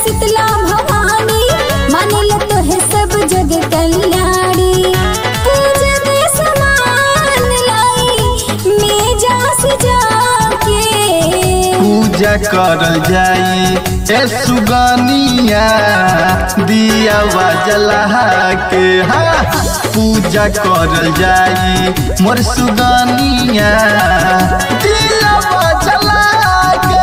शीतला भवानी मानिल तो है सब जग कल्याणी पूजा में समान लाई मेजा सजा के पूजा करल जाई ए सुगनिया दिया जला के हा पूजा करल जाई मोर सुगनिया दिया जला के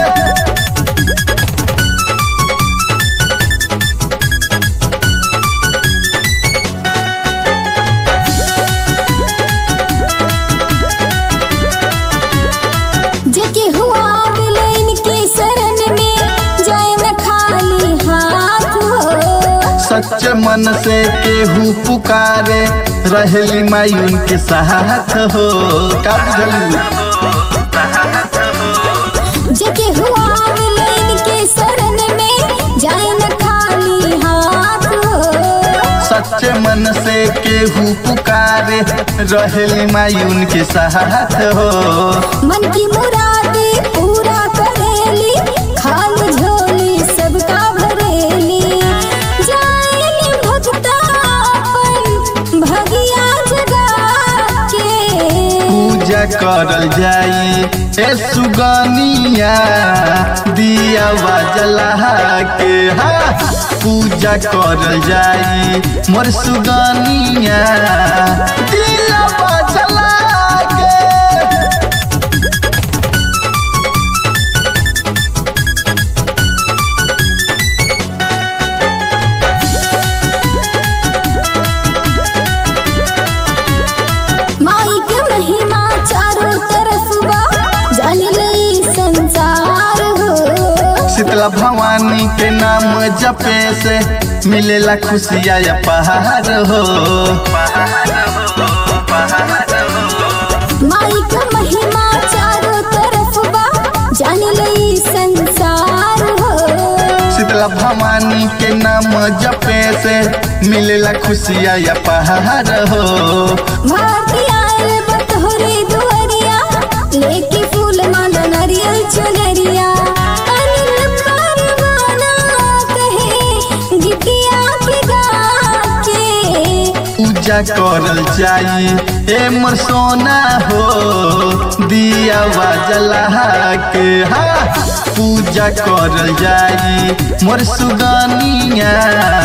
जेके हुआ बिलैन के शरण में जाए न खाली हाथ हो सच मन से केहू पुकारे रहली माई उनके साथ हो का बुझलू जेके हुआ बिलैन के शरण में जाए न खाली हाथ हो सच मन से केहू पुकारे रहली माई उनके साथ हो मन की मुरादे पूरा करेली खाली झोली सबका भरेली जाएली भक्ता अपन भगिया जगा के पूजा करल जाई ए सुगनिया दिया जला के हा पूजा करल जाई मोर सुगनिया दिया जला के माई के महिमा चारों तरफ बा जान लई संसार हो शीतला भवानी के नाम जपे से मिलेला खुशिया या पहाड़ हो माई के महिमा चारों तरफ बा जान लई संसार हो शीतला भवानी के नाम जपे से मिलेला खुशिया या पहाड़ हो भारती आयल बतोरे दुआरिया लेके फूल माला नारियल चुनरिया अनिल परवाना कहे गिटिया के गा के पूजा करल जाई ए मोर सोना हो दिया जला के हा पूजा करल जाई मोर सुगनिया